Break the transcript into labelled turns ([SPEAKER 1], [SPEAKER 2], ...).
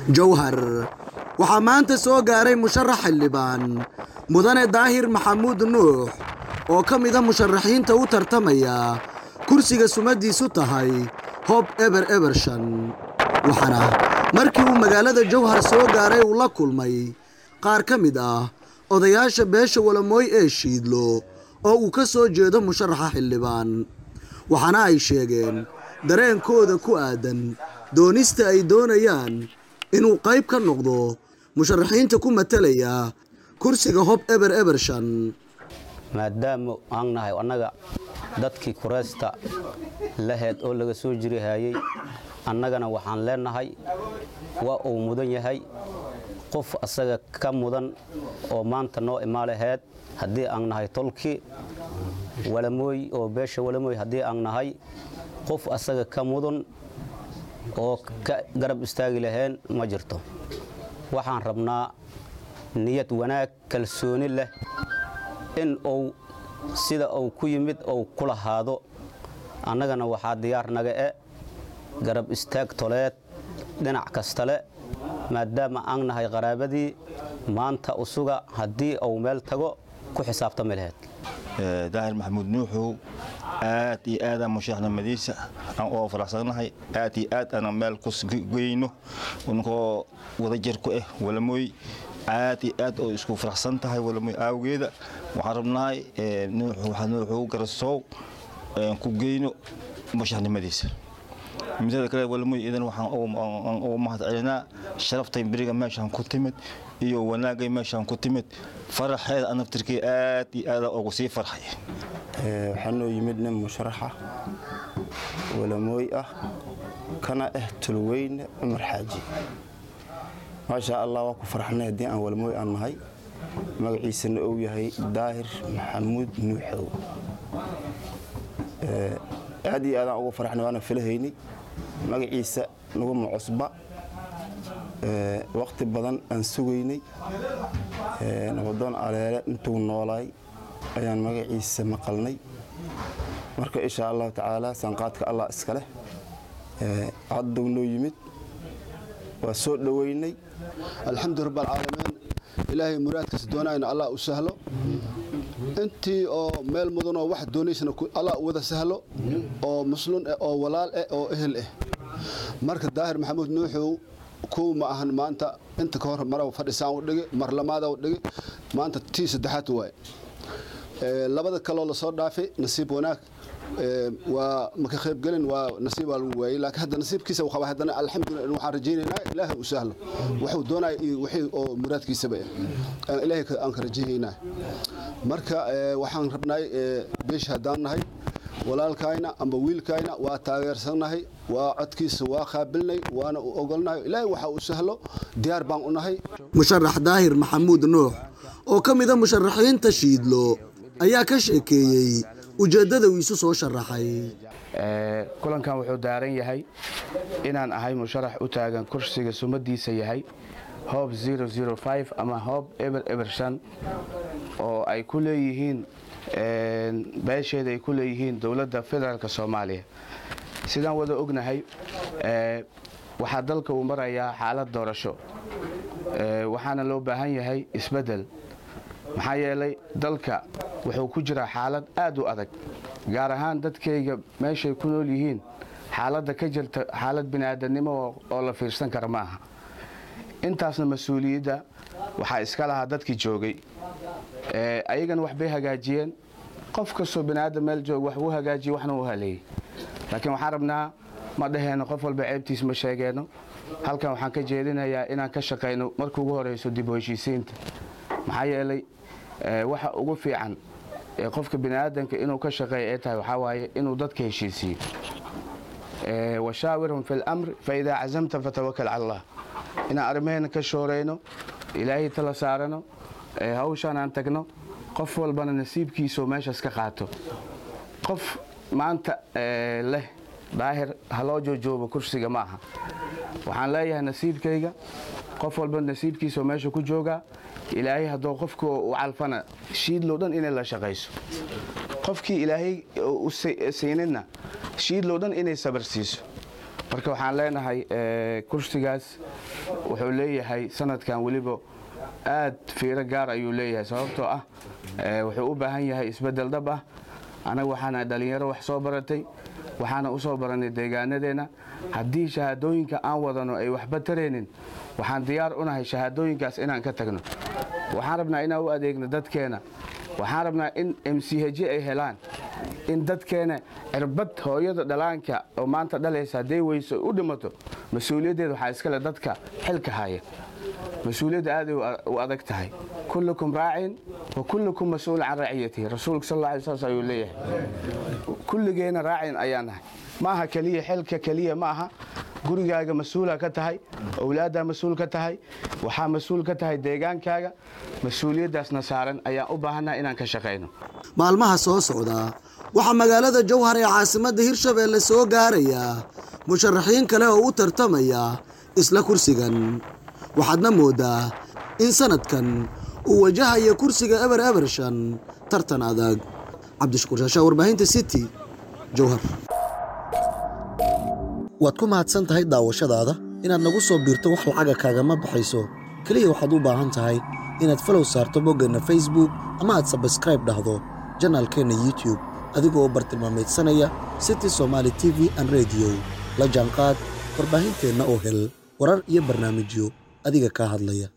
[SPEAKER 1] jowhar waxaa maanta soo gaaray musharax xildhibaan mudane daahir maxamuud nuux oo ka mida musharaxiinta u tartamaya kursiga sumadiisu tahay hob eber ebershan waxaana markii uu magaalada jowhar soo gaaray uu la kulmay qaar ka mid ah odayaasha beesha walamooy ee shiidlo oo uu ka soo jeedo musharaxa xildhibaan waxaana ay sheegeen dareenkooda ku aadan doonista ay doonayaan inuu qayb ka noqdo musharaxiinta ku matalaya kursiga hob eber ebershan
[SPEAKER 2] maadaama aan nahay annaga dadkii kureysta laheed oo laga soo jiri hayay annagana waxaan leenahay waa uu mudan yahay qof asaga ka mudan oo maanta noo imaalaheed haddii aan nahay tolki walamooy oo beesha walamooy haddii aan nahay qof asaga ka mudan oo ka garab istaagi laheen ma jirto waxaan rabnaa niyad wanaag kalsooni leh in uu sida uu ku yimid uu ku lahaado annagana waxaa diyaar naga e garab istaag toleed dhinac kastale maadaama aan nahay qaraabadii maanta usuga haddii uu meel tago ku xisaabtami laheyd
[SPEAKER 3] daahir maxamuud nuuxow aad iyo aadaan musharaxnimadiisa aan oo faraxsannahay aad iyo aad aan meel kugeyno ninkoo wadajir ku ah walamooy aad iyo aad oo isku faraxsan tahay walamooy aawgeeda waxaan rabnahay nuuxow garasoow ku geyno musharaxnimadiisa midada kale walamooy idan waxaan ugu mahad celinaa sharaftay beriga meeshaan ku timid iyo wanaagay meeshaan ku timid faraxeeda anaftirkii aad iyo aada ugu sii farxay
[SPEAKER 4] waxaa noo yimid nin musharaxa walamooy ah kana ah tulweyne cumar xaaji maashaa allah waa ku farxnay haddii aan walamooy aan nahay magaciisana uu yahay daahir maxamuud nuuxow aad iyo aadaan ugu farxnay waana filahaynay magaciisa naguma cusba waqti badan aan sugaynay nabadoon aleele intuu noolaay ayaan magaciisa maqalnay marka insha allahu tacaala sanqaadka allah iska leh hadduu noo yimid waa soo dhoweynay
[SPEAKER 5] alxamdu rab alcaalamiin ilaahay muraadkiisa doonayna allah u sahlo intii oo meel mudanoo wax doonaysana allah u wada sahlo oo muslun eh oo walaal eh oo ehel eh marka daahir maxamuud nuuxow kow ma ahan maanta inta ka hor mara fadhisaan u dhigi mar lamaada u dhigi maanta tii saddexaad waay labada kaloo lasoo dhaafay nasiib wanaag waa maka qaybgelin waa nasiib waa lagu waayey laakiin hadda nasiibkiisa uu qaba haddana alxamdulillah waxaan rajaynaynaa ilaahay u sahlo wuxuu doonaya iyo wixii oo muraadkiisaba aan ilaahay aan ka rajaynaynaa marka waxaan rabnay beesha haddaan nahay walaalkayna amba wiilkayna waa taageersannahay waa codkiisa waa qaabilnay waana u ogolnahay ilaahay waxa uu sahlo diyaar baan u nahay
[SPEAKER 1] musharax daahir maxamuud nuux oo ka mida musharaxiinta shiidlo ayaa ka sheekeeyey ujeeddada uu isu soo sharaxay
[SPEAKER 6] kulankan wuxuu daaran yahay inaan ahay musharax u taagan kursiga sumadiisa yahay hoob ama hoob eber eber shan oo ay ku leeyihiin beesheeda ay ku leeyihiin dowladda federaalk soomaaliya sidaan wada ognahay waxaa dalka uu marayaa xaalad doorasho waxaana loo baahan yahay isbeddel maxaa yeelay dalka wuxuu ku jiraa xaalad aad u adag gaar ahaan dadkayga meeshay ku nool yihiin xaaladda ka jirta xaalad bini'aadanimo oo la fiirsan kara maaha intaasna mas-uuliyadda waxaa iska lahaa dadkii joogay ayagana waxbay hagaajiyeen qof kastoo bini'aadan meel joog wax uu hagaajiye waxna uu haleeyey laakiin waxaan rabnaa ma dhaheenno qof walba ceebtiis ma sheegeenno halkan waxaan ka jeedinayaa inaan ka shaqayno marka ugu horeyso dib u heshiisiinta maxaa yeelay waxa ugu fiican ee qofka bini'aadanka inuu ka shaqeeya ay tahay waxaa waaye inuu dadka heshiisiiyo washaawirhum fi lamri faidaa cazamta fatawakal cala allah inaan arrimaheena ka shooreyno ilaahay tala saarano hawshaan aan tagno qof walbana nasiibkiisao meeshaas ka qaato qof maanta leh daahir haloo joojoobo kursiga ma aha waxaan leeyahay nasiibkayga qof walba nasiibkiisao meesha ku joogaa ilaahay hadduu qofka u calfana shiidlow dhan inay la shaqayso qofkii ilaahay u siinidna shiidlow dhan inay sabar siiso marka waxaan leenahay kursigaas wuxuu leeyahay sanadkan weliba aad fiiro gaar ayuu leeyahay sababtoo ah wuxuu u baahan yahay isbeddel dhab ah annaga waxaana dhallinyaro wax soo baratay waxaana u soo barannay deegaanadeenna haddii shahaadooyinka aan wadano ay waxba taraynin waxaan diyaar u nahay shahaadooyinkaas inaan ka tagno waxaan rabnaa inaan u adeegno dadkeena waxaan rabnaa in m c h ay helaan in dadkeena cirbad hooyada dhalaanka oo maanta dhalaysa hadday weyso u dhimato mas-uuliyaddeeda waxaa iskale dadka xilka haya mas-uuliyadda aaday u adag tahay kullukum raacin wa kullukum mas-uul can raciyatihi rasuulka sal alla saas ayuu leeyahay kulligeena raacin ayaa nahay ma aha keliya xilka keliya ma aha gurigaaga mas-uula ka tahay owlaaddaa mas-uul ka tahay waxaa mas-uul ka tahay deegaankaaga mas-uuliyaddaasna saaran ayaan u baahannaha inaan ka shaqayno
[SPEAKER 1] maalmaha soo socda waxaa magaalada jowhar ee caasimadda hirshabeelle soo gaaraya musharaxiin kale oo u tartamaya isla kursigan waxaadna moodaa in sanadkan uu wajahaya kursiga eber ebershan tartan adag cabdishakuur shaashaa warbaahinta city jowhar waad ku mahadsan tahay daawashadaada inaad nagu soo biirto wax lacaga kaagama baxayso keliya waxaad u baahan tahay inaad falow saarto boggeenna facebook ama aad sabskraib dhahdo janaalkeenna youtube adigoo bartilmaamaydsanaya city somaali t v an rediyo la jaanqaad warbaahinteenna oo hel warar iyo barnaamijyo adiga kaa hadlaya